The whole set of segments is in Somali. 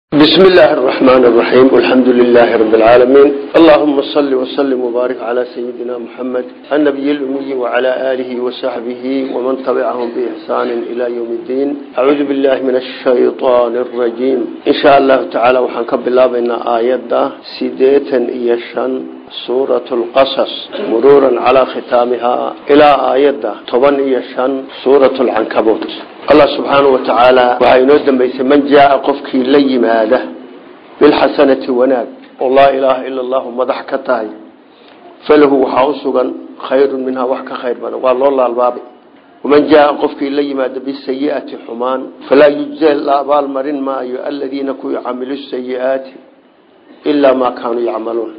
بسم الله الرحمن الرحيم والحمد لله رب العالمين اللهم صل وسلم وبارك على سيدنا محمد النبي الأمي وعلى آله وصحبه ومن تبعهم بإحسان إلى يوم الدين أعوذ بالله من الشيطان الرجيم إن شاء الله تعالى وحنكب الله بين آيات سيديتا إيشان سورة القصص مرورا على ختامها إلى آيات طبعا إيشان سورة العنكبوت allah subxaanau wa tacaala waxaa inoo dambaysay man jaaa qofkii la yimaada bilxasanati wanaag oo laa ilaaha ila allahu madax ka tahay falahu waxaa u sugan khayrun minhaa wax ka khayr badan waa loo laalbaabay waman jaaa qofkii la yimaada bisayi'ati xumaan falaa yujza la abaalmarin maayo aladiina kuwii camilu sayi'aati ilaa maa kaanuu yacmaluun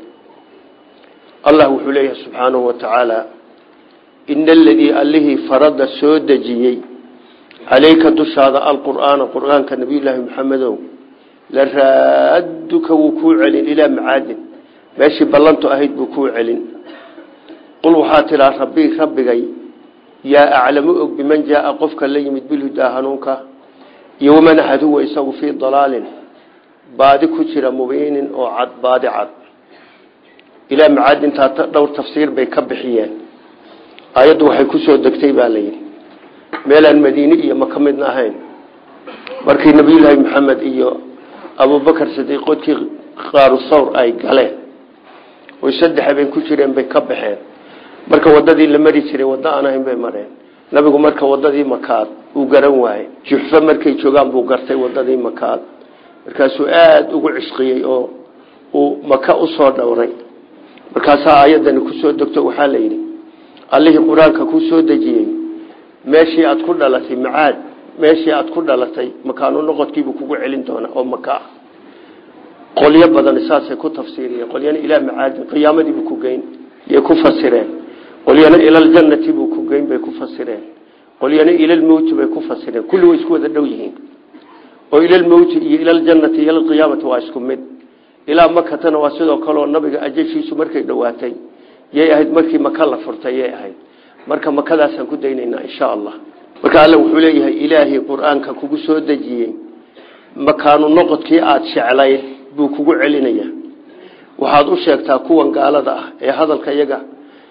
allah wuxuu leeyahay subxaanahu wa tacaala ina aladii allihii farada soo dejiyey calayka dushaada alqur'aana qur'aanka nabiyullaahi maxamedow la raaduka wuu kuu celin ilaa macaadin meeshii ballantu ahayd buu kuu celin qul waxaa tidhaa rabbii rabbigay yaa aclamu og biman jaaa qofka la yimid bilhudaa hanuunka iyo waman axad huwa isagu fii dalaalin baadi ku jira mubiinin oo cad baadi cad ilaa macaadintaa dhowr tafsiir bay ka bixiyeen aayaddu waxay kusoo degtay baa layidhi meelaan madiine iyo maka midna ahayn markii nabiyullaahi maxamed iyo abubakar sidiiqoodkii qaaru sawr ay galeen oy saddex habeen ku jireen bay ka baxeen marka wadadii la mari jiray waddo aan ahayn bay mareen nabigu marka wadadii makaad uu garan waayey juxfe markay joogaan buu gartay wadadii makaad markaasuu aada ugu cishqiyey oo uu maka usoo dhowray markaasaa aayadani kusoo degto waxaa la yidhi allihii qur-aanka ku soo dejiyey meeshii aad ku dhalatay macaad meeshii aad ku dhalatay makaanu noqodkiibuu kugu celin doonaa oo maka ah qolyo badan saasay ku tafsiiriyeen qolyana ilaa macaadin qiyaamadiibuu ku geyn yay ku fasireen qolyana ilaljannati buu ku geyn bay ku fasireen qolyana ilalmowti bay ku fasireen kulli way isku wada dhow yihiin oo ilalmowti iyo ilaljannati iyo ilalqiyaamati waa isku mid ilaa makatana waa sidoo kaleoo nabiga ajashiisu markay dhowaatay yay ahayd markii maka la furtay yay ahayd marka makadaasaan ku daynaynaa insha allah marka alle wuxuu leeyahay ilaahay qur-aanka kugu soo dejiyey makaanu noqodkii aada jeclayd buu kugu celinaya waxaad u sheegtaa kuwan gaalada ah ee hadalka iyaga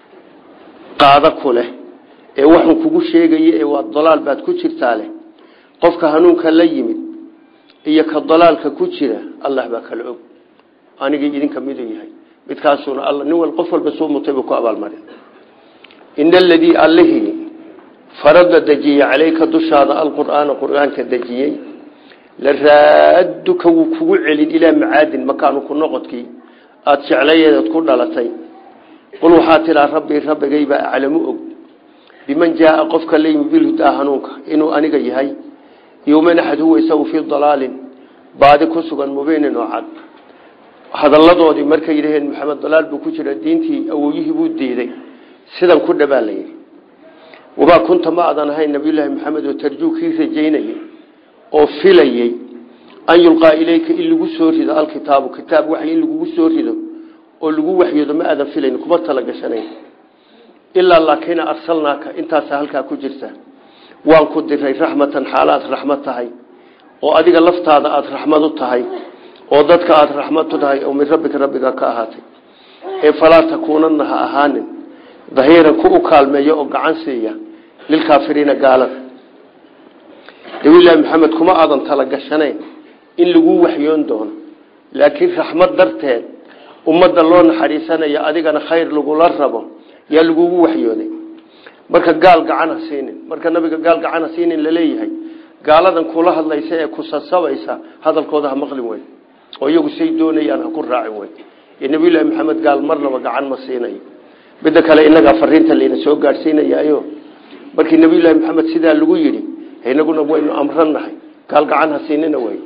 qaada ku leh ee waxun kugu sheegaya ee waa dalaal baad ku jirtaa leh qofka hanuunka la yimid iyo ka dalaalka ku jira allah baa kala og anigii idinka miduu yahay midkaasuna alla nin wal qof walba soo mutay buu ku abaalmarin in aladii allihii farada dejiyey calayka dushaada alqur'aana qur'aanka dejiyey la raaduka wuu kugu celin ilaa macaadin makaanu ku noqodkii aada jeclayeedaad ku dhalatay qul waxaa tidhaa rabbii rabbigaybaa aclamu og biman jaaa qofka la yimi bilhudaa hanuunka inuu aniga yahay yowman axad huwa isagu fii dalaalin baadi ku sugan mubiinin oo cad hadalladoodii markay yidhaheen maxamed dalaal buu ku jira diintii awoyihii buu diiday sidan ku dhabaa la yidhi wamaa kunta ma adan ahayn nabiyullaahi maxamed oo tarjuu kii rajaynayey oo filayey an yulqaa ilayka in lagu soo rido alkitaabu kitaab waxy in lagugu soo rido oo lagu waxyoodo ma aadan filayn kuma talagashanayn ilaa laakiina arsalnaaka intaasa halkaa ku jirta waan ku diray raxmatan xaalaad raxmad tahay oo adiga laftaada aada raxmad u tahay oo dadka aada raxmad u tahay oo min rabbika rabbiga ka ahaatay ee falaa takuunana ha ahaanin dahiiran ku u kaalmeeya oo gacan siiya lilkaafiriina gaalada nabiyullaahi maxamed kuma aadan talagashanayn in lagu waxyoon doono laakiin raxmad darteed ummadda loo naxariisanayo adigana khayr lagula rabo yaa lagugu waxyooday marka gaal gacan ha siinin marka nabiga gaal gacan ha siinin laleeyahay gaaladan kula hadlaysa ee ku sasabaysa hadalkooda ha maqlin weyn oo iyagu say doonayaan ha ku raacin weyn iyo nabiyullaahi maxamed gaal marnaba gacan ma siinayo midda kale inagaa fariinta layna soo gaadhsiinayayo markii nabiyullaahi maxamed sidaa lagu yidhi inaguna waynu amrannahay gaal gacan ha siinina wey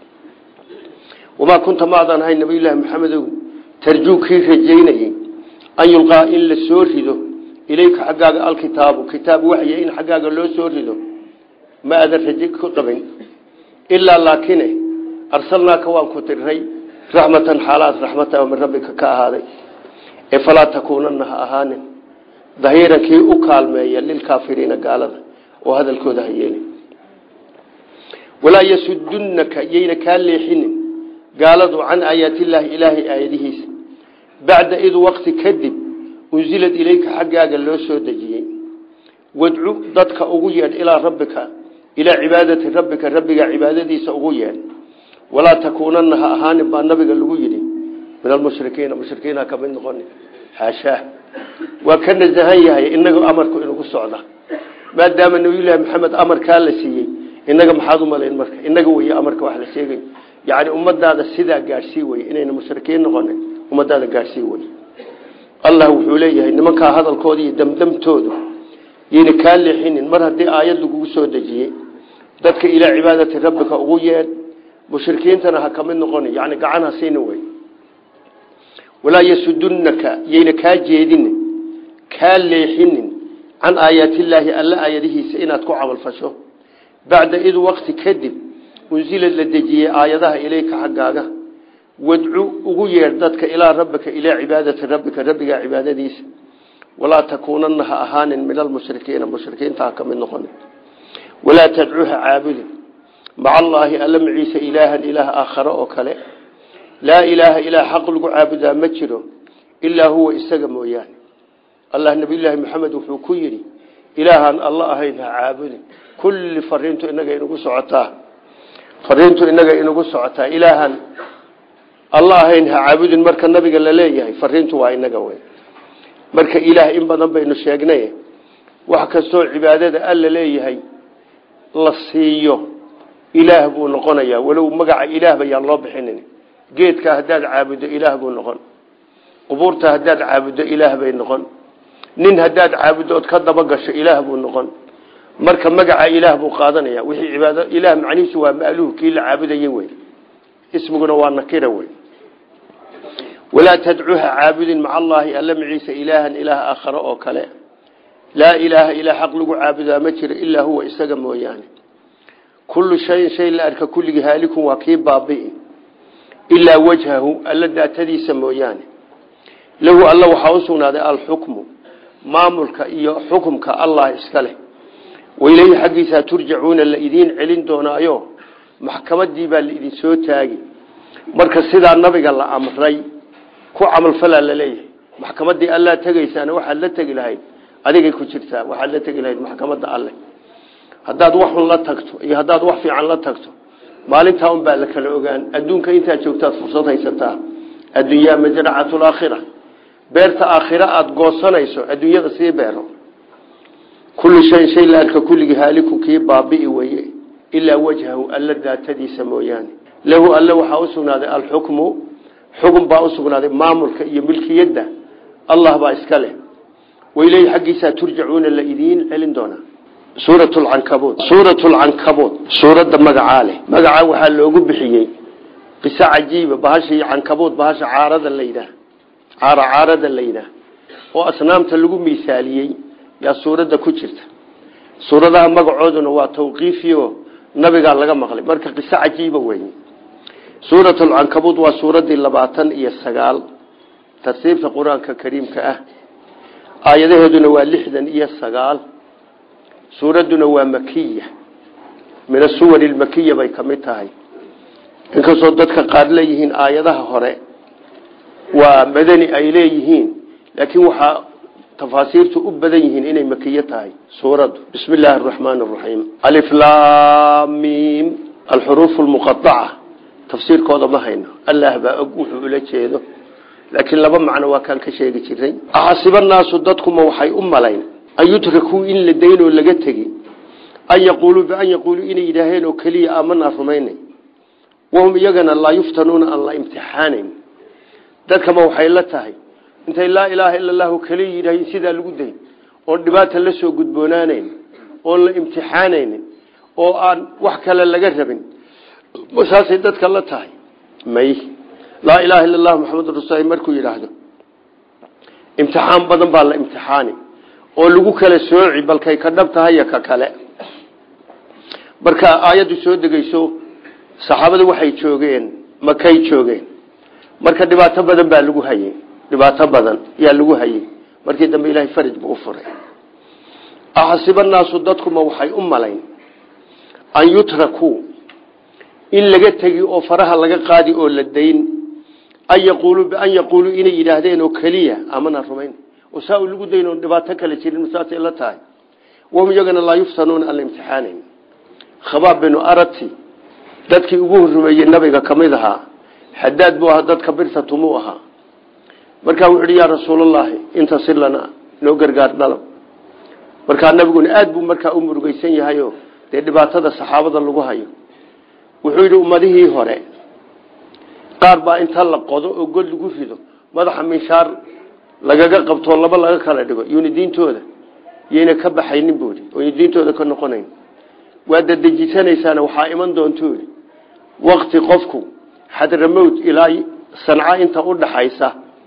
wamaa kunta maadan ahay nabiyullaahi maxamedow tarjuu kii rajaynayey an yulqaa in la soo rido ilayka xaggaaga alkitaabu kitaab waxya in xaggaaga loo soo rido ma aadan raje ku qabin ilaa laakine arsalnaaka waan ku diray raxmatan xaalaad raxmata min rabbika ka ahaaday ee falaa takuunana ha ahaanin dahiiran kii u kaalmeeya lilkaafiriina gaalada oo hadalkooda ha yeelin walaa yasudunaka yayna kaa leexinin gaaladu can aayaatillaahi ilaahay aayadihiisa bacda id waqti kadib unsilad ilayka xaggaaga loo soo dejiyey wadcu dadka ugu yeedh ilaa rabbika ilaa cibaadati rabbika rabbiga cibaadadiisa ugu yeedh walaa takuunana ha ahaanin baa nabiga lagu yidhi min almushrikiina mushrikiin ha kamid noqoni xaashaa waa ka nasahan yahay inaga amarku inagu socda maadaama nabiyullaahi maxamed amarkaa la siiyey inaga maxaad u malayn marka inaga wey amarka wax la sheegay yani ummadaada sidaa gaadhsii wey inayna mushrikiin noqonin ummadaada gaadhsii wey allah wuxuu leeyahay nimankaa hadalkooda iyo damdamtoodu yayna kaa leexinin mar haddii aayad lagugu soo dejiyey dadka ilaa cibaadati rabbika ugu yeedh mushrikiintana ha kamid noqoni yani gacan ha siina wey walaa yasudunaka yayna kaa jeedinin kaa leexinin can aayaatillaahi alla aayadihiisa inaad ku camalfasho bacda id waqti kadib unsila la dejiyey aayadaha ilayka xaggaaga wadcu ugu yeedh dadka ilaa rabbika ilaa cibaadati rabbika rabbiga cibaadadiisa walaa takuunana ha ahaanin min almushrikiina mushrikiinta ha kamid noqoni walaa tadcuha caabudin maca allaahi alla maciise ilaahan ilaah aakhare oo kale laa ilaaha ilaa xaq lagu caabudaa ma jiro ilaa huwa isaga mooyaane allah nabiyulaahi maxamed wuxuu ku yidhi ilaahaan alla ahayn ha caabudin kulli fariintu inaga inagu socotaa fariintu inaga inagu socotaa ilaahan alla ahayn ha caabudin marka nabiga la leeyahay fariintu waa inaga wey marka ilaah in badan baynu sheegnay wax kastoo cibaadada alla leeyahay la siiyo ilaah buu noqonayaa walow magaca ilaah bayaan loo bixinin geedka haddaad caabuddo ilaah buu noqon qubuurta haddaad caabuddo ilaah bay noqon nin haddaad caabuddo ood ka daba gasho ilaah buu noqon marka magaca ilaah buu qaadanaya wixii cibaado ilaah macnihiisu waa maaluh kii la caabudayey wey ismiguna waa nakira wey walaa tadcuha caabudin maca allaahi alla maciisa ilaahan ilaah aakhare oo kale laa ilaaha ilaa xaq lagu caabudaa ma jiro ilaa huwa isaga mooyaane kullu shayin shay la arka kulligii haalikun waa kii baabi'i ilaa wajhahu alla daatadiisa mooyaane lahu alla waxaa u sugnaaday alxukmu maamulka iyo xukumka allah iska leh waileyhi xaggiisaa turjacuuna la idiin celin doonaayo maxkamadii baa laidin soo taagi marka sidaa nabiga la amray ku camalfalaa laleeyahay maxkamadii allaa tegaysaana waxaad la tegi lahayd adigay ku jirtaa waxaad la tegi lahayd maxkamadda alleh haddaad waxun la tagto iyo haddaad wax fiican la tagto maalintaa un baa la kala ogaan adduunka intaad joogtaad fursad haysataa addunyaa majracatu laakhira beerta aakhira aada goosanayso adduunyada sii beero kullu shayin shay la arka kulligii haaliku kii baabi'i weye ilaa wajhahu alla daatadiisa mooyaane lahu alle waxaa u sugnaaday alxukmu xukun baa u sugnaaday maamulka iyo milkiyadda allah baa iska leh waileyhi xaggiisaa turjacuuna la idiin celin doonaa suurat lcankabuud suurat lcankabuud suuradda magacaa leh magacaa waxaa loogu bixiyey qiso cajiiba bahashii cankabuud bahasha caarada la yidhaah caara caarada la yidhaah oo asnaamta lagu miisaaliyey yaa suuradda ku jirta suuradaha magacooduna waa tawqiifiyo nabigaa laga maqlay marka qiso cajiiba wey suurat lcankabuud waa suuraddii labaatan iyo sagaal tartiibta qur-aanka kariimka ah aayadaheeduna waa lixdan iyo sagaal suuradduna waa makiya min asuwari lmakiya bay ka mid tahay inkastoo dadka qaar leeyihiin aayadaha hore waa madani ay leeyihiin laakiin waxaa tafaasiirtu u badan yihiin inay makiyo tahay suuraddu bismi illaahi araxmaan araxiim aliflamim alxuruuf lmuqaaca tafsiirkooda ma hayno allah baa og wuxuu ula jeedo laakiin laba macno waa kaan ka sheegi jiray axasiba naasu dadkuma waxay u malayn an yutrakuu in la daynoo laga tegi an yaquuluu bian yaquuluu inay yidhaaheen oo keliya aamanaa rumaynay wahum iyagana laa yuftanuuna aan la imtixaanayn dadkama waxay la tahay intay laa ilaaha ila allahu keliya yidhaaheen sidaa lagu dayn oon dhibaata la soo gudboonaanayn oon la imtixaanaynin oo aan wax kale laga rabin saasay dadka la tahay may laa ilaaha illa allahu maxamedun rasul markuu yidhaahdo imtixaan badan baa la imtixaani oo lagu kala sooci balkay ka dhab tahay ka kale marka aayaddu soo degeyso saxaabadu waxay joogeen makay joogeen marka dhibaato badan baa lagu hayey dhibaato badan yaa lagu hayey markii dambe ilahay faraj buu u furay axasiba naasu dadkuma waxay u malayn an yutrakuu in laga tegi oo faraha laga qaadi oo la dayn an yaquuluu bian yaquuluu inay yidhaahdeen oo keliya amanaan rumayn oo saa u lagu dayn oon dhibaato kale jirin saasay la tahay wahum iyagana laa yuftanuuna aan la imtixaanayn khabaab binu arati dadkii ugu rumeeyey nabiga ka mid ahaa xadaad buu ahaa dadka birtatumuu ahaa markaa wuxu uhi yaa rasuulallaahi intasir lana noo gargaar dhalab markaa nabiguna aad buu markaa u murugeysan yahayo dee dhibaatada saxaabada lagu hayo wuxuu yidhi ummadihii hore qaar baa inta la qodo oo god lagu rido madaxa minshaar lagaga qabtoo laba laga kala dhigo yuni diintooda yayna ka baxaynin buui oyna diintooda ka noqonayn waa dadejisanaysaan waxaa iman doontuu wakti qofku xadramowt ilaa sanca inta u dhaxaysa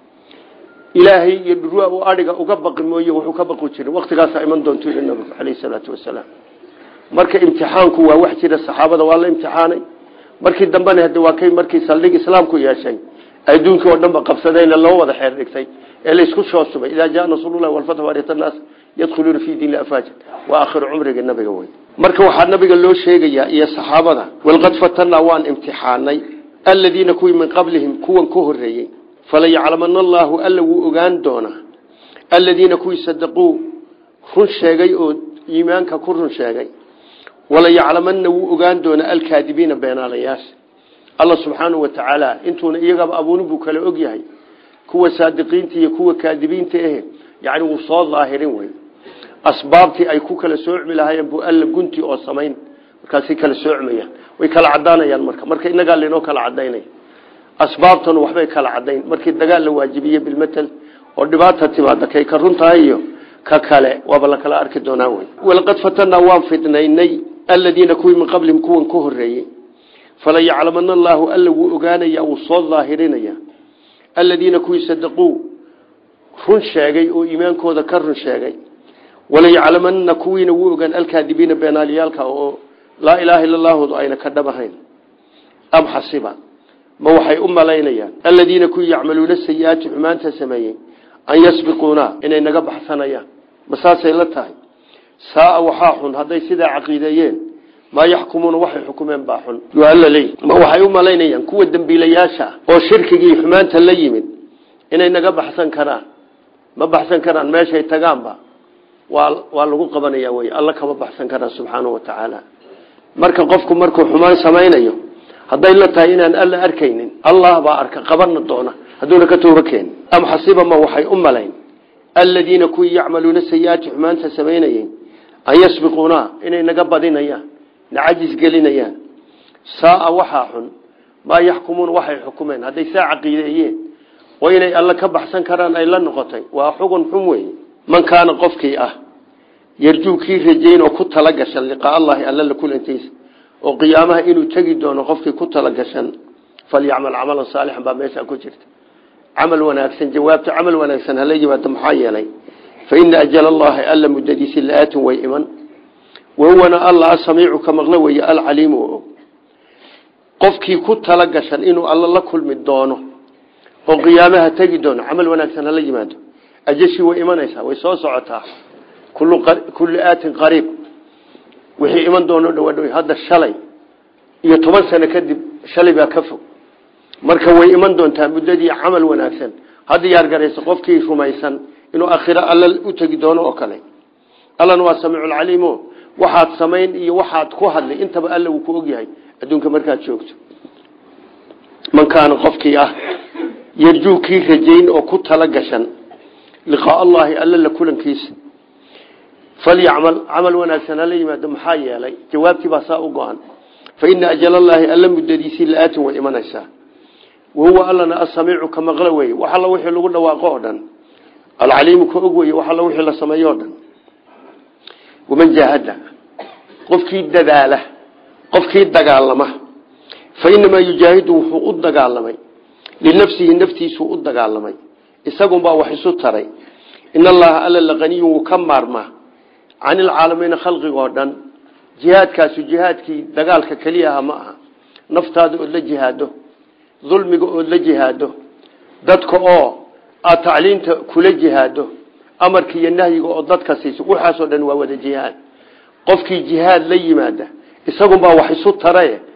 ilaahay iyo dhurwa uu adhiga uga baqi mooye wuxuu ka baqi jirin waktigaasaa iman doontuu yii nabigu caleyhi salaatu wasalaam marka imtixaanku waa wax jira saxaabada waa la imtixaanay markii dambena hade waa kay markii saldhig islaamku yeeshay adduunkii oo dhan ba qabsadayna loo wada xeer dhigtay ee laysku shoosubay idaa jaa nasrullahi walfatx waarita naas yadkhuluuna fii diin afaaja waa akhiru cumriga nabiga wey marka waxaa nabiga loo sheegayaa iyo saxaabada walqad fatanaa waan imtixaanay aladiina kuwii min qablihim kuwan ka horeeyey falayaclamana allaahu alla wuu ogaan doonaa aladiina kuwii sadaquu run sheegay oo iimaanka ku run sheegay walayaclamanna wuu ogaan doonaa alkaadibiina beenaalayaasha alla subxaanau wa tacaala intuuna iyagaba abuunin buu kala og yahay kuwa saadiqiinta iyo kuwa kaadibiinta ahe yani wuu soo daahirin wey asbaabtii ay ku kala soocmi lahaayeen buu alla gunti oo samayn markaasay kala soocmayaan way kala cadaanayaan marka marka inagaa lainoo kala cadaynaya asbaabtanu waxbay kala cadayn markii dagaal la waajibiye bilmatel oo dhibaata timaada kay ka run tahay iyo ka kale waaba la kala arki doonaa wey walaqad fatanaa waan fidnaynay aladiina kuwii min qablihim kuwan ka horeeyey falayaclamana allaahu alla wuu ogaanaya wuu soo daahirinaya aladiina kuwii sadaquu run sheegay oo iimaankooda ka run sheegay walayaclamanna kuwiina wuu ogaan alkaadibiina beenaalyaalka oo laa ilaaha illa llaahudu ayna ka dhabahayn am xasiba ma waxay u malaynayaan aladiina kuwii yacmaluuna sayi-aati xumaanta sameeyey an yasbiquuna inay naga baxsanayaan ma saasay la tahay saaa waxaa xun hadday sidaa caqiideeyeen maa yaxkumuuna waxay xukumeen baa xun alla leey ma waxay u malaynayaan kuwa dembiilayaasha oo shirkigii xumaanta la yimid inay naga baxsan karaan ma baxsan karaan meeshay tagaanba waa waa lagu qabanaya wey alla kama baxsan karaan subxaanahu wa tacaala marka qofku markuu xumaan samaynayo hadday la tahay inaan alla arkaynin allah baa arka qabana doona hadduuna ka tooba keenin am xasiba ma waxay u malayn aladiina kuwii yacmaluuna sayi-aati xumaanta samaynayeen an yasbiquuna inay naga badinayaan na cajis gelinayaan saaa waxaa xun maa yaxkumuuna waxay xukumeen hadday saa caqiideeyeen oo inay alla ka baxsan karaan ay la noqotay waa xugun xun weeye man kaana qofkii ah yarjuu kii rajayn oo ku talagashan liqaa allahi alla la kulantiisa oo qiyaamaha inuu tegi doono qofkii ku talagashan falyacmal camalan saalixan baa meeshaa ku jirta camal wanaagsan jawaabta camal wanaagsan hala yimaado maxaa yeelay fa ina ajal allahi alla muddadiisi la-aatin way iman wahuwana alla asamiicu ka maqlo weeye alcaliimu oo og qofkii ku talagashan inuu alla la kulmi doono oo qiyaamaha tegi doono camal wanaagsan hala yimaado ajashii way imanaysaa way soo socotaa kullu aatin qariib wixii iman doono dhawadhow hadda shalay iyo toban sano kadib shalay baa ka fog marka way iman doontaa muddadii camal wanaagsan ha diyaar garayso qofkii rumaysan inuu akhiro alla u tegi doono oo kale allana waa samiiculcaliimo waxaad samayn iyo waxaad ku hadlay intaba alla uu ku ogyahay adduunka markaad joogto man kaana qofkii ah yarjuu kii rajayn oo ku tala gashan liqaa allahi alla la kulankiisa falyacmal camal wanaagsan hala yimaado maxaa yeelay jawaabtii baa saa u go-an fa ina ajalallaahi alla muddadiisii la-aatin way imanaysaa wahuwa allana asamiicu ka maqlo weye wax alla wixii lagu dhawaaqo oo dhan alcaliimu ka og weye wax alla wixii la sameeyo o dhan waman jaahada qofkii dadaala qofkii dagaalama fa inamaa yujaahidu wuxuu u dagaalamay linafsihi naftiisuu u dagaalamay isagunbaa wax isu taray in allaha alla laqaniyun wuu ka maarmaa can ilcaalamiina khalqigoo dhan jihaadkaasu jihaadkii dagaalka keliya aha ma aha naftaada ood la jihaado dulmiga ood la jihaado dadka oo aad tacliinta kula jihaado amarka iyo nahyiga oo dadka siiso waxaasoo dhan waa wada jihaad qofkii jihaad la yimaada isagunbaa wax isu tarae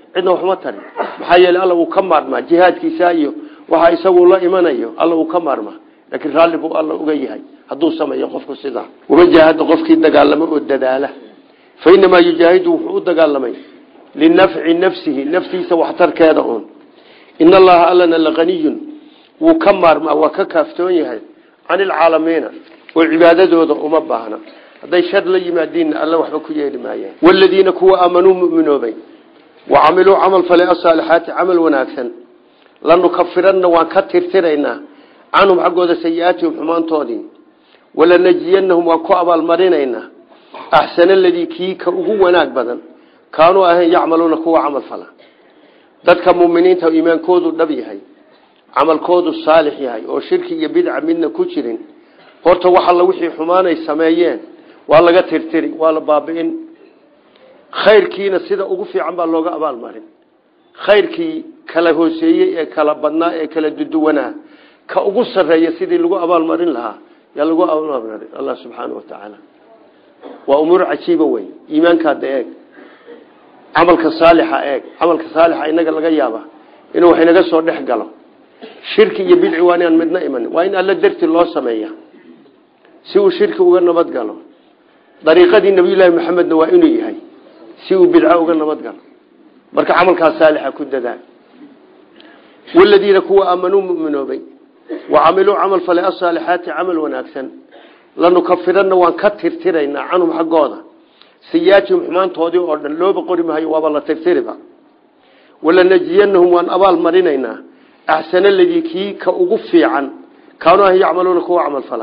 cidna waxma tarin maxaa yeele alla wuu ka maarmaa jihaadkiisa iyo waxa isagu la imanayo alla wuu ka maarmaa laakiin raalli buu alla uga yahay hadduu sameeyo qofku sidaa waman jaahada qofkii dagaalamo oo dadaala fa inamaa yujaahidu wuxuu u dagaalamay linafci nafsihi naftiisa waxtarkeeda uun in allaha allana laaniyun wuu ka maarmaa waa ka kaaftoon yahay can ilcaalamiina oo cibaadadooda uma baahna hadday shar la yimaadiinna alla waxba ku yeeli maayaan waladiina kuwa aamanuu muminoobay wa camiluu camal fale asaalixaati camal wanaagsan lanukafiranna waan ka tirtiraynaa canhum xaggooda sayi-aatihim xumaantoodii walanajiyannahum waan ku abaalmarinaynaa axsana aladii kii ka ugu wanaag badan kaanuu ahayn yacmaluuna kuwa camal fala dadka muminiinta iimaankoodu dhab yahay camalkoodu saalix yahay oo shirki iyo bidca midna ku jirin horta wax alla wixii xumaanay sameeyeen waa laga tirtiri waa la baabi'in khayrkiina sida ugu fiican baa looga abaalmarin khayrkii kala hooseeyey ee kala badnaa ee kala duduwanaa ka ugu sarreeya sidii lagu abaalmarin lahaa yaa lagu abaalmarin allah subxaana wa tacaala waa umuur cajiiba wey iimaankaada eeg camalka saalixa eeg camalka saalixa inaga laga yaaba inuu wax inaga soo dhex galo shirki iyo bidci waa inaan midna imanin waa in alla darti loo sameeya si uu shirki uga nabad galo dariiqadii nabiyullaahi maxamedna waa inuu yahay si uu bidco uga nabad galo marka camalkaas saalixa ku dadaal waladiina kuwa aamanuu muminoobay wa camiluu camal fale asaalixaati camal wanaagsan lanukafiranna waan ka tirtiraynaa canhum xaggooda sayiaatihim xumaantoodii oo dhan looba qori mahayo waaba la tirtiriba walanajiyannahum waan abaal marinaynaa axsana aladii kii ka ugu fiican kaanuu ah yacmaluuna kuwa camal fala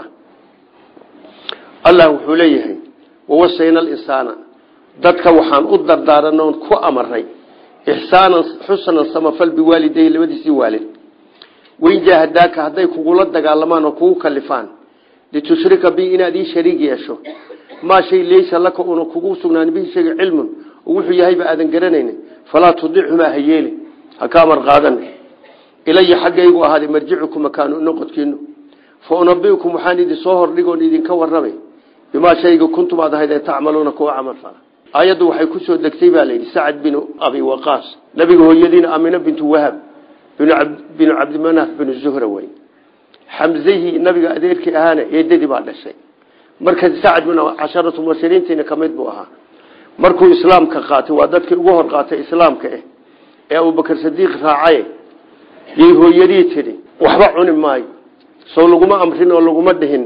allah wuxuu leeyahay wawasayna alinsaana dadka waxaan u dardaaranay oon ku amaray ixsaanan xusnan samafal biwaalidayhi labadiisii waalid wain jaahadaaka hadday kugula dagaalamaan oo kugu kalifaan litushrika bi inaad ii shariig yeesho maa shay laysa laka una kugu sugnaan bihi shayga cilmun oo wuxuu yahayba aadan garanayn falaa tudichumaa ha yeeli ha ka amar qaadan ilaya xaggaygu ahaaday marjicukum makaanu noqodkiinu fa unabiukum waxaan idin soo hordhigoon idinka warramay bimaa shayga kuntum aad ahaydeen tacmaluuna kuwa camal fala aayaddu waxay ku soo degtay baa layidhi sacad binu abi waqaas nabiga hooyadiina amina bintu wahab binu cabdimanaaf binu zuhra wey xamzahii nabiga adeerkii ahaana eedadii baa dhashay marka sacad bin casharatu mubashiriintiina ka mid buu ahaa markuu islaamka qaatay waa dadkii ugu hor qaatay islaamka eh ee abubakar sadiiq raacaye yay hooyadii tidhi waxba cuni maayo sow laguma amrin oo laguma dhihin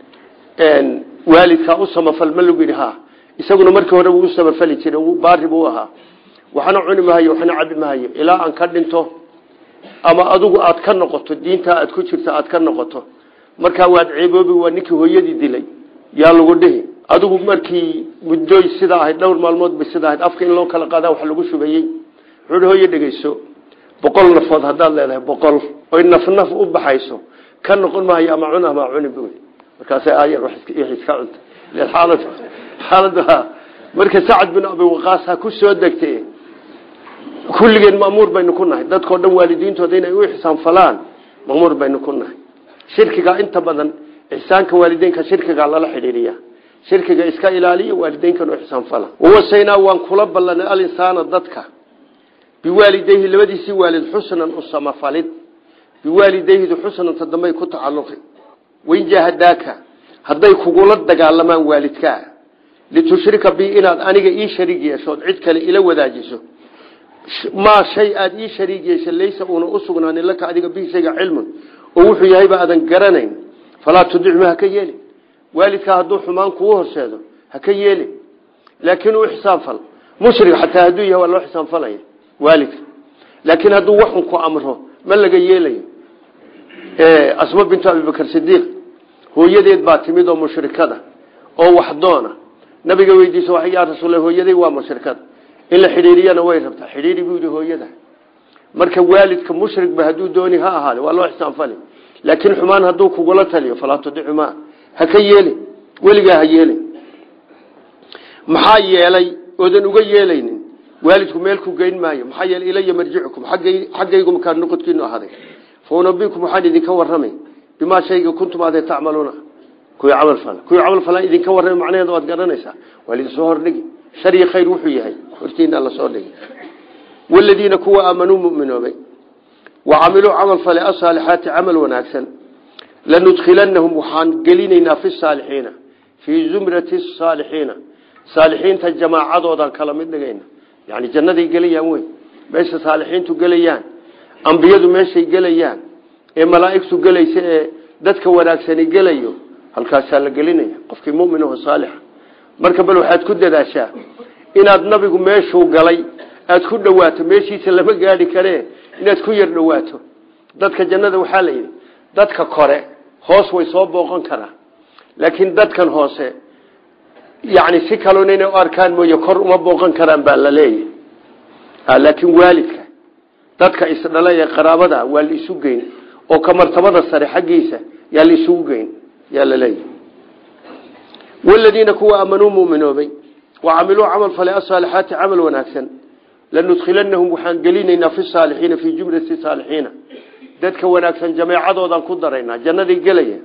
waalidkaa u samafal ma lagu yidhi ha isaguna markii hore wuu u samafali jiray baari buu ahaa waxna cuni mahayo waxna cabi mahayo ilaa aan ka dhinto ama adigu aad ka noqoto diintaa aad ku jirto aad ka noqoto markaa waad ceeboobi waa ninkii hooyadii dilay yaa lagu dhihi adigu markii muddooy sidaa ahayd dhowr maalmood bay sidaa ahayd afka in loo kala qaadaa wax lagu shubayey wuxuuhi hooye dhegeyso boqol nafood haddaad leedahay boqol oy naf naf u baxayso ka noqon maayo ama cun ama cuni bu markaas aayar iska cunta xaalad xaalada marka sacad bin abi waqaas ha ku soo degtay kulligeen maamuur baynu ku nahay dadkao dhan waalidiintooda inay u ixsaan falaan maamuur baynu ku nahay shirkiga inta badan ixsaanka waalideynka shirkiga lala xidhiiriya shirkiga iska ilaaliya waalideynkan u ixsaan fala wawasaynaa waan kula ballanay alinsaana dadka biwaalidayhi labadiisii waalid xusnan u samafalid biwaalidayhidu xusnanta dambay ku tacaluqi wain jaahadaaka hadday kugula dagaalamaan waalidkaa litushrika bi inaad aniga ii shariig yeeshood cid kale ila wadaajiso maa shay aada ii shariig yeesha laysa uuna u sugnaanin laka adiga bihi shayga cilmun oo wuxuu yahayba aadan garanayn falaa tudicma haka yeelin waalidkaa hadduu xumaan kuu horseedo haka yeelin laakiin u ixsaan fal mushrik xataa hadduu yahay waa loo ixsaan falaya waalidka laakiin hadduu waxun ku amro ma laga yeelayo asma bintu abibakar sidiiq hooyadeed baa timid oo mushrikada oo waxdoona nabiga weydiisa wa yaa rasuul hooyaday waa mushrikada in la xidhiiriyana way rabtaa xidhiiri buu yidhi hooyada marka waalidka mushrigba hadduu dooni ha ahaade waa loo ixsaanfali laakiin xumaan hadduu kugula taliyo falaa tudicumaa ha ka yeelin weligaa ha yeelin maxaa yeelay oodan uga yeelaynin waalidku meel ku geyn maayo maxaa yeelay ilaya marjicukum xaggaygu makaa noqodkiinu ahaaday fa unabikum waxaan idinka warramay bimaa shayga kuntum aadee tacmaluuna kuwii camal fala kuwii camal falaan idinka warramay macnaheeda waad garanaysaa waa lidinsoo hordhigi shar iyo khayr wuxuu yahay hortiina la soo dhigi waladiina kuwa aamanuu muminoobay wa camiluu camal fale asaalixaati camal wanaagsan lanudkhilanahum waxaan gelinaynaa fi saalixiina fii zumrati saalixiina saalixiinta jamaacadoodan kala mid dhigayna yani jannaday gelayaan wey meesha saalixiintu gelayaan ambiyadu meeshay gelayaan ee malaaigtu gelaysa ee dadka wanaagsani gelayo halkaasaa la gelinaya qofkii muminaho saalixa marka bal waxaad ku dadaashaa inaad nabigu meeshuu galay aad ku dhawaato meeshiisa lama gaadhi karee inaad ku yar dhawaato dadka jannada waxaa la yidhi dadka kore hoos way soo booqan karaa laakiin dadkan hoose yani si kalona inay u arkaan mooye kor uma booqan karaan baa la leeyahy laakiin waalidka dadka isdhala ee qaraabada waa la isu geyn oo ka martabada sare xaggiisa yaa la isugu geyn yaa la leeyahy waladiina kuwa aamanuu muminoobay wa camiluu camal fale asaalixaati camal wanaagsan lanudkhilanahum waxaan gelinaynaa fi saalixiina fii jumlati saalixiina dadka wanaagsan jameecadoodan ku daraynaa jannaday gelaya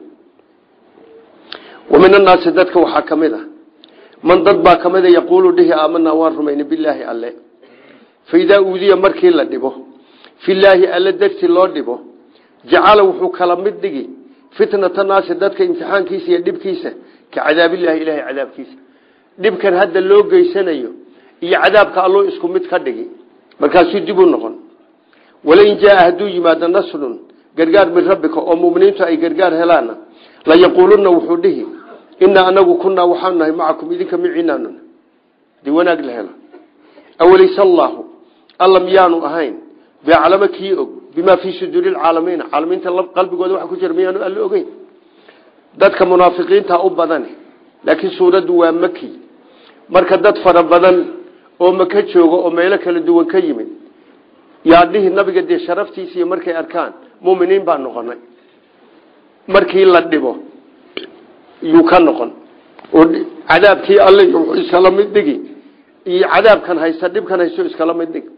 wa min annaasi dadka waxaa ka mid a man dad baa kamida yaquulu dhihi aamanaa waan rumayna bilaahi alle fa idaa uudiya markii la dhibo filaahi alle darti loo dhibo jacala wuxuu kala mid dhigi fitnata naasi dadka imtixaankiisa iyo dhibkiisa ka cadaabillahi ilahay cadaabkiisa dhibkan hadda loo geysanayo iyo cadaabka alluu isku mid ka dhigi markaasuu dib u noqon walain jaaa hadduu yimaado nasrun gargaar min rabbika oo muminiintu ay gargaar helaana layaquuluna wuxuu dhihi inaa anagu kunaa waxaanu nahay macakum idinka miciinaanun hadii wanaag la helo awalayse allaahu alla miyaanu ahayn biaclama kii og bimaa fii suduuri lcaalamiina caalamiinta qalbigooda waxa ku jira miyaanu alla ogeyn dadka munaafiqiinta u badan laakiin suuraddu waa maki marka dad fara badan oo maka jooga oo meelo kala duwan ka yimid yaa dhihi nabiga dee sharaftiisiiyo markay arkaan muminiin baa noqonay markii la dhibo yuu ka noqon oo cadaabkii alle wuxuu iskala mid dhigi iyo cadaabkan haysta dhibkan haysto iskala mid dhig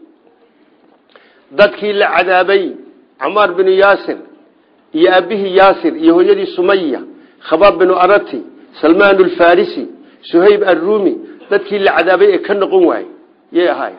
dadkii la cadaabay camaar binu yaasir iyo aabihii yaasir iyo hooyadii sumaya khabaab binu arati salmaan alfarisi suhayb arrumi dadkii la cadaabay ee ka noqon waayey yay ahaay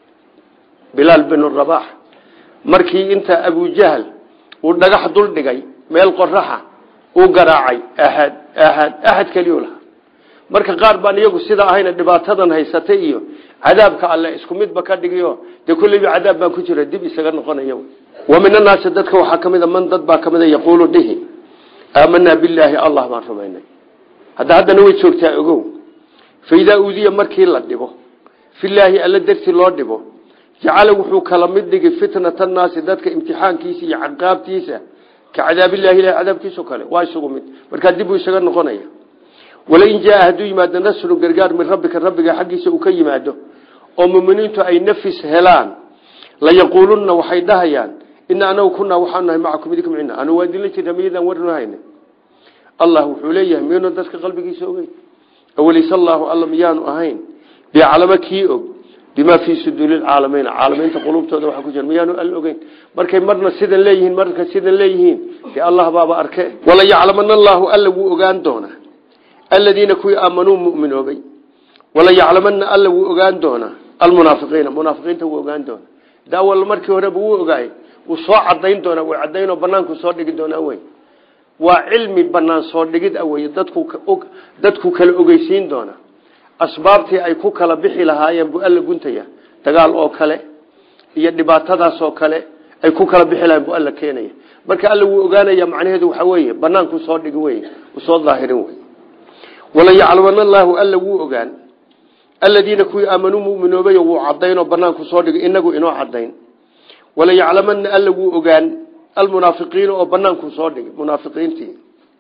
bilaal binu rabax markii inta abujahl uu dhagax dul dhigay meel qoraxa uu garaacay ahad ahad ahad keliyu lahaa marka qaar baan iyagu sida ahayna dhibaatadan haysatay iyo cadaabka alle isku midba ka dhigiyo dee kulleyba cadaab baan ku jira dib isaga noqonaya wa min annaasi dadka waxaa ka mid a man dad baa ka mid a yaquulu dhihi aamanaa billaahi allah baan rumaynay hadda haddana way joogtaa ogow fa idaa uudiya markii la dhibo filaahi alle darti loo dhibo jacala wuxuu kala mid dhigi fitnata annaasi dadka imtixaankiisa iyo caqaabtiisa ka cadaabillahi ilahi cadaabkiiso kale waa isugu mid markaa dib uu isaga noqonaya walain jaaa hadduu yimaado nasrun gargaar min rabbika rabbiga xaggiisa uu ka yimaado oo muminiintu ay nafis helaan layaquulunna waxay dhahayaan ina anagu kunaa waxaanu nahay macakum idinka micina anu waa idinla jirna miyadaan warna hayna allah wuxuu leeyahay miyanu dadka qalbigiisa ogeyn awalayse allaahu alla miyaanu ahayn bicalamo kii og bimaa fii suduuri lcaalamiina caalamiinta qulubtooda waxa ku jira miyaanu alla ogeyn markay marna sidan leeyihiin marka sidan leeyihiin dee allah baaba arke wala yaclamana allaahu alla wuu ogaan doonaa aladiina kuwii aamanuu muminoobay wala yaclamana alla wuu ogaan doonaa almunaafiqiina munaafiqiinta wuu ogaan doonaa daawal markii horeba wuu ogaayey wuu soo cadayn doonaa way cadaynoo banaanku soo dhigi doonaa wey waa cilmi banaan soo dhigid a wey dadku dadku kala ogeysiin doona asbaabtii ay ku kala bixi lahaayeen buu alla guntaya dagaal oo kale iyo dhibaatadaas oo kale ay ku kala bixi lahayen buu alla keenaya marka alla wuu ogaanaya macnaheedu waxa weeye banaanku soo dhigi wey uu soo daahirin wey wala yaclamana allaahu alla wuu ogaan aladiina kuwii aamanuu muminoobay wuu cadaynoo banaanku soo dhigay inagu inoo cadayn wala yaclamana alla wuu ogaan almunaafiqiina oo banaanku soo dhigay munaafiqiintii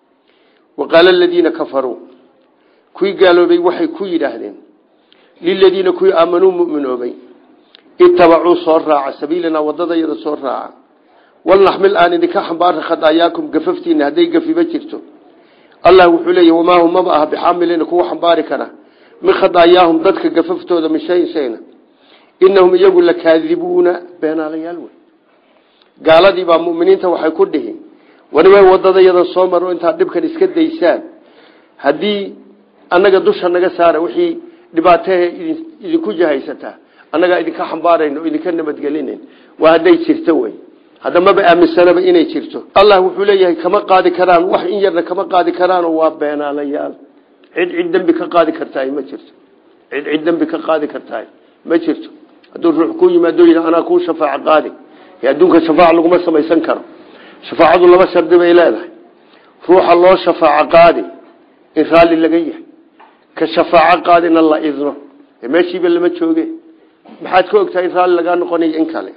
wa qaala aladiina kafaruu kuwii gaaloobay waxay ku yidhaahdeen liladiina kuwii aamanuu muminoobay itabacuu soo raaca sabiilanaa wadadayada soo raaca walnaxmil aan idinka xambaara khadaayaakum gafaftiina hadday gafiba jirto allah wuxuu leeyahy wamaa hum maba aha bixaamiliina kuwa xambaari kara min khadaayaahum dadka gafaftooda min shayin shayna inahum iyagu lakaadibuuna beenaalayaal wey gaaladii baa muminiinta waxay ku dhihi waniba wadadayadan soo maro intaad dhibkan iska daysaan haddii annaga dusha naga saara wixii dhibaatahe idinku jahaysataa annagaa idinka xambaarayna oo idinka nabadgelinayn waa hadday jirto wey hadda maba aaminsanaba inay jirto allah wuxuu leeyahay kama qaadi karaan wax in yarna kama qaadi karaanoo waa beenaalayaal cid cid dembi ka qaadi kartahay ma jirto cid cid dembi ka qaadi kartahay ma jirto hadduu ruux ku yimaado yidhi anaa kuu shafaaco qaadi ee adduunka shafaaca laguma samaysan karo shafaacadu laba shardi bay leedahay ruuxa loo shafaaco qaadi in raalli laga yahay ka shafaaco qaadina la idno ee meeshiiba lama jooge maxaad ka ogtahay in raalli lagaa noqonayo in kale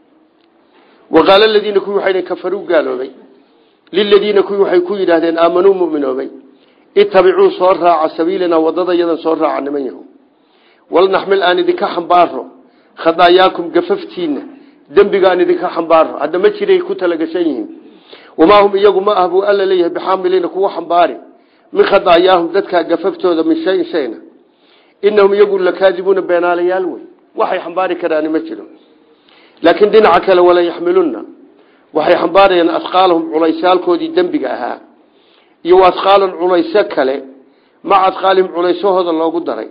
waqaala aladiina kuwii waxay kafaruu gaaloobay liladiina kuwii waxay ku yidhaahdeen aamanuu muminoobay itabicuu soo raaca sabiilana wadada yadan soo raaca niman yahu walnaxmil aan idinka xambaaro khadaayaakum gafaftiina dembiga aan idinka xambaaro hadda ma jiray ku talagashan yihiin wamaa hum iyagu ma ah buu alla leeyahay bixaamiliina kuwa xambaari min khadaayaahum dadkaa gafaftooda min shayin shayna inahum iyagu lakaadibuuna beenaalayaal wey waxay xambaari karaani ma jiro laakiin dhinaca kale wala yaxmilunna waxay xambaarayaan asqaalahum culaysaalkoodii dembiga ahaa iyo asqaalan culayso kale maca asqaalihim culaysahooda loogu daray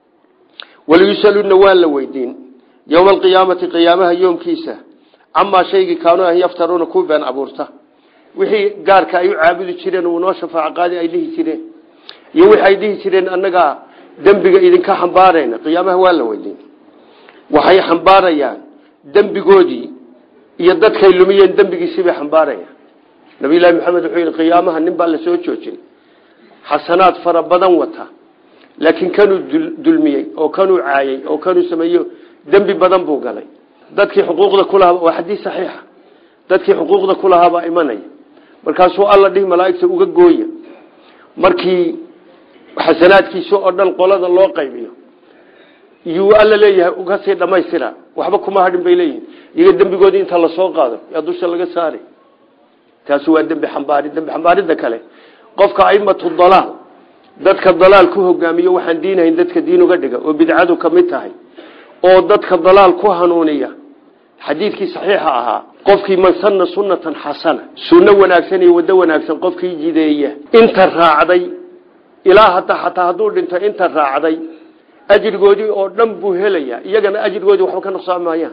walayusaluna waa la weydiin yowma alqiyaamati qiyaamaha yoomkiisa camaa shaygii kaanuu ah yaftaruuna ku been abuurta wixii gaarka ay u caabudi jireen uu noo shafaaco qaadi ay dhihi jireen iyo wixi ay dhihi jireen annagaa dembiga idinka xambaarayna qiyaamaha waa la weydiin waxay xambaarayaan dembigoodii iyo dadkay lumiyeen dembigiisii bay xambaarayaan nabiyullaahi maxamed wuxuu yidhi qiyaamaha nin baa la soo joojin xasanaad fara badan wata laakiin kanuu dulmiyey oo kanuu caayey oo kanuu sameeyo dembi badan buu galay dadkii xuquuqda kulahaa waa xadiis saxiixa dadkii xuquuqda kulahaabaa imanaya markaasuu alla dhihi malaaigta uga gooya markii xasanaadkiisa oo dhan qolada loo qaybiyo yuu alla leeyahay uga sii dhamaystira waxba kuma hadhin bay leeyihin iyaga dembigoodii inta lasoo qaado yaa dusha laga saari taasi waa dembi xambaari dembi xambaaridda kale qofka aimatu dalaal dadka dalaal ku hogaamiyo waxaan diinahayn dadka diin uga dhiga oo bidcadu ka mid tahay oo dadka dalaal ku hanuuniya xadiidkii saxiixa ahaa qofkii man sanna sunnatan xasana sunno wanaagsan iyo waddo wanaagsan qofkii jideeya inta raacday ilaa hata xataa hadduu dhinto inta raacday ajrigoodii oo dhan buu helaya iyagana ajrigoodii waxba ka nuqsaan maayaan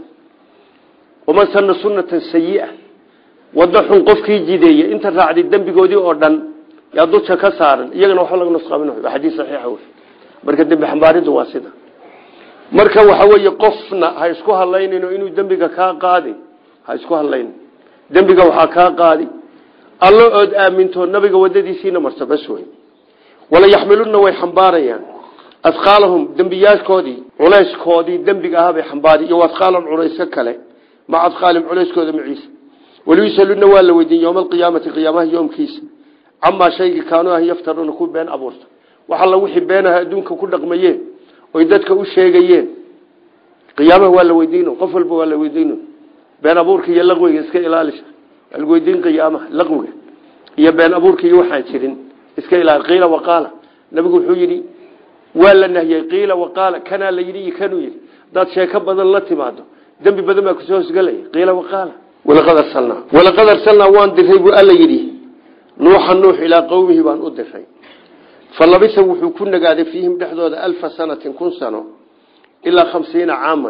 waman sanna sunnatan sayi-a waddo xun qofkii jideeya inta raacday dembigoodii oo dhan yaa dusha ka saaran iyagana waxba laga nusqaamin waa xadiis saxiixa wey marka dembi xambaariddu waa sida marka waxa weeye qofna ha isku hadlaynino inuu dembiga kaa qaadi ha isku hadlaynin dembiga waxaa kaa qaadi allo ood aaminto nabiga wadadiisiina marta bas wey wala yaxmilunna way xambaarayaan asqaalahum dembiyaashkoodii culayskoodii dembiga ahaa bay xambaari iyo asqaalan culayso kale maca asqaalihim culayskooda maciisa waliyusaluna waa la weydiin yowma alqiyaamati qiyaamaha yoomkiisa camaa shaygii kaanuu ah yaftaruuna ku been abuurta wax alla wixii beenaha adduunka ku dhaqmayeen oy dadka u sheegayeen qiyaamaha waa la weydiino qof walba waa la weydiino been abuurka iyo laqwiga iska ilaalisa waa lagu weydiin qiyaamaha laqwiga iyo been abuurka iyo waxaan jirin iska ilaali qiila waqaala nabigu wuxuu yidhi waa la nahiyey qiila waqaala kanaa la yidhi iyo kanuu yidhi hadaad sheeko badan la timaado dembi badan baa kusoo hosgelaya qiila waqaala walaqad arsalnaa walaqad arsalnaa waan diray buu alla yidhi nuuxa nuux ilaa qowmihi baan u diray falabisa wuxuu ku nagaaday fiihim dhexdooda alfa sanatin kun sano ilaa khamsiina caaman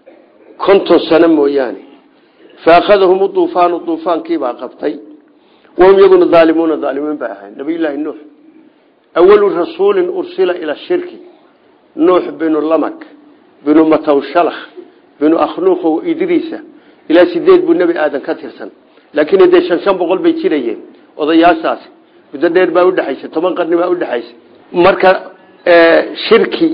konton sano mooyaane faakhadahum uduufaanu duufaankiibaa qabtay wahum iyaguna daalimuuna daalimiin bay ahayn nabiyullaahi nuux awalu rasuulin ursila ila shirki nuux binu lamak binu matawshalakh binu akhnuuqow idriisa ilaa sideed buu nebi aadan ka tirsan laakiin dee shan shan boqol bay jirayeen odayaashaasi muddo dheer baa udhexaysa toban qarni baa udhexaysa marka shirki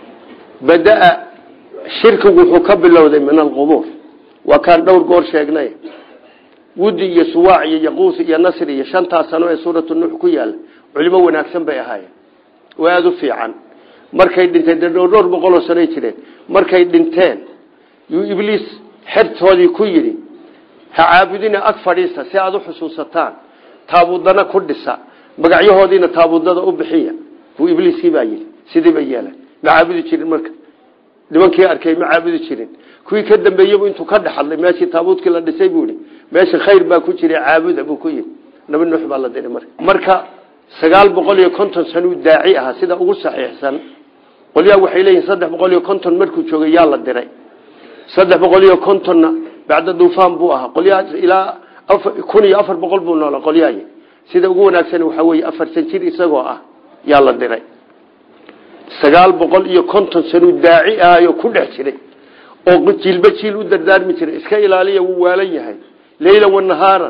badaa shirkigu wuxuu ka bilowday min alqubuur waa kaan dhowr goor sheegnay wudi iyo suwaac iyo yaquus iyo nasri iyo shantaa sano ee suuratu nuux ku yaala culimo wanaagsan bay ahaayeen oo aada u fiican markay dhinteen dee dhowr dhowr boqoloo sanoy jireen markay dhinteen yuu ibliis xertoodii ku yidhi ha caabudina ag fadhiisa si aada u xusuusataan taabudana ku dhisa magacyahoodiina taabudada u bixiya buu ibliiskii baa yidhi sidii bay yeelan ma caabudi jirin marka nimankii arkay ma caabudi jirin kuwii ka dambeeyebu intuu ka dhexadlay meeshii taabuudkii la dhisay buu ihi meesha khayr baa ku jira caabuda buu ku yidhi nabi nuux baa la diray marka marka sagaal boqol iyo konton sanuu daaci ahaa sida ugu saxiixsan qolyaa waxay leeyihin saddex boqol iyo konton markuu joogay yaa la diray saddex boqol iyo kontonna bacda duufaan buu ahaa qolyahaas ilaa kun iyo afar boqol buu noola qolyahay sida ugu wanaagsan waxaa weeye afartan jir isagoo ah yaa la diray sagaal boqol iyo konton sanuu daaci ahayoo ku dhex jiray oo jiilba jiil u dardaarmi jiray iska ilaaliya wuu waalan yahay leyla wanahaaran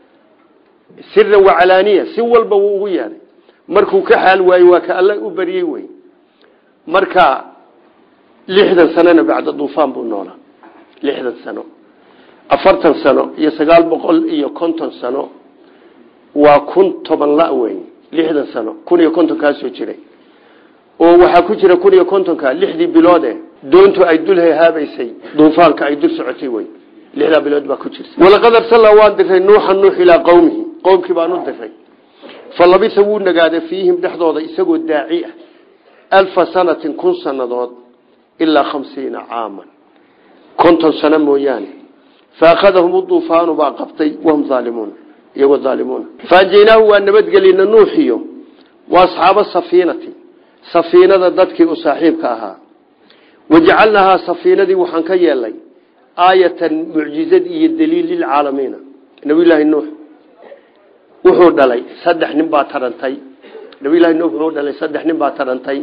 siran wacalaaniya si walba wuu ugu yeedhay markuu ka xaal waayo waa ka alla u baryey wey marka lixdan sanona bacda duufaan buu noolaa lixdan sano afartan sano iyo sagaal boqol iyo konton sano waa kun toban la wey lixdan sano kun iyo konton kaasoo jiray oo waxaa ku jira kun iyo kontonka lixdii biloode doontu ay dul hehaabaysay duufaanka ay dul socotay wey lixdaa bilood baa ku jirta walaqad arsala waan diray nuuxan nuux ilaa qowmihi qowmkii baan u diray fa labisa wuu nagaaday fiihim dhexdooda isagoo daaci ah alfa sanatin kun sanadood ilaa khamsiina caaman konton sano mooyaane faakhadahum uduufaanu baa qabtay wahum aalimuun iyagoo aalimuuna faajaynaahu waa nabadgelina nuuxiyo wa asxaaba safiinati safiinada dadkii u saaxiibka ahaa wajacalnahaa safiinadii waxaan ka yeelnay aayatan mucjizad iyo daliil lilcaalamiina nabiyulaahi nuux wuxuu dhalay saddex nin baa tarantay nabiyulahi nuux wuxuu dhalay saddex nin baa tarantay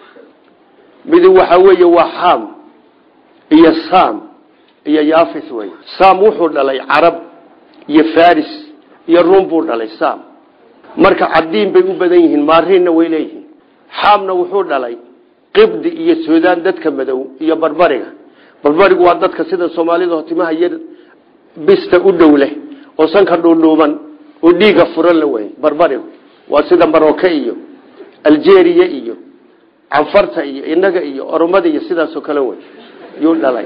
midi waxaa weeye waa xaam iyo sam iyo yafis wey sam wuxuu dhalay carab iyo faris iyo rum buu dhalay sam marka cadiin bay u badan yihiin maariinna way leeyihiin xaamna wuxuu dhalay qibdi iyo suudaan dadka madow iyo barbariga barbarigu waa dadka sida soomaalida hotimaha yar bista u dhow leh oo sanka dhuudhuuban oo dhiiga furan la wey barbarigu waa sida maroke iyo algeria iyo canfarta iyo inaga iyo oromada iyo sidaasoo kale wey yuu dhalay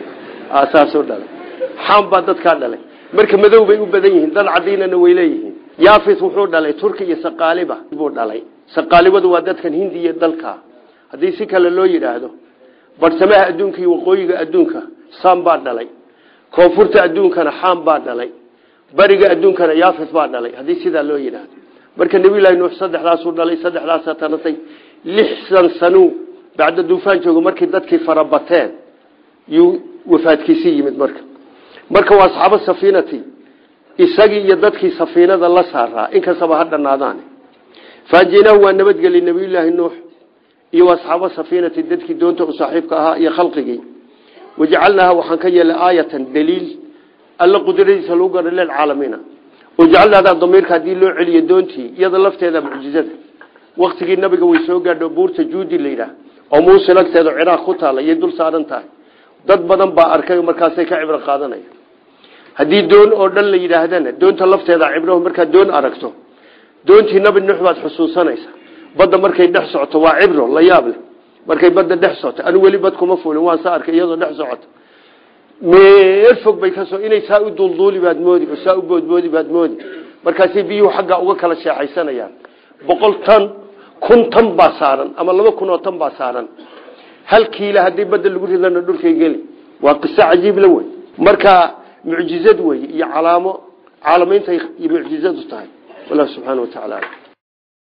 saasuu dhalay xaam baa dadkaa dhalay marka madow bay u badan yihiin dad cadiinana way leeyihiin yafis wuxuu dhalay turki iyo saqaaliba buu dhalay saqaalibadu waa dadkan hindi iyo dalka haddii si kale loo yidhaahdo barsamaha adduunka iyo waqooyiga adduunka sam baa dhalay koonfurta adduunkana xaam baa dhalay bariga adduunkana yafis baa dhalay haddii sidaa loo yidhaahdo marka nabiylahi nuux saddexdaasuu dhalay saddexdaasa taratay lixdan sanuu bacda duufaan joogo markii dadkii farabateen yuu wafaadkiisi yimid marka marka waa asxaabo safiinati isagii iyo dadkii safiinada la saaraa inkastaba ha dhanaadaan faajinaahu waa nabadgeli nabiyulaahi nuux iyo asxaabo safiinati dadkii doonta u saaxiibka ahaa iyo khalqigii wajacalnaaha waxaan ka yeelay aayatan daliil alla qudradiisa lagu gara lilcaalamiina wajacalnaadaa damiirka haddii loo celiyo doontii iyada lafteeda mucjizada waktigii nabiga way soo gaadho buurta juudi la yidhaah oo muusil agteeda ciraaq ku taala iyay dul saaran tahay dad badan baa arkay markaasay ka cibro qaadanaya haddii doon oo dhan la yidhaahdana doonta lafteeda cibrahu markaad doon aragto doontii nabi nuux baad xusuusanaysa badda markay dhex socoto waa cibro la yaab leh markay badda dhex socoto anu weli bad kuma fulin waan sa arkay iyadoo dhex socoto meel fog bay kasoo inay saa u duulduuli baad moodi oo saa u boodboodi baad moodi markaasay biyuhu xagga uga kala sheexaysanayaan boqol tan kun tan baa saaran ama laba kun oo tan baa saaran hal kiila haddii badda lagu ridana dhulkay geli waa qiso cajiib la wey marka mucjizad wey iyo calaamo caalamaynta mucjizadu tahay wallah subxaana wa tacaala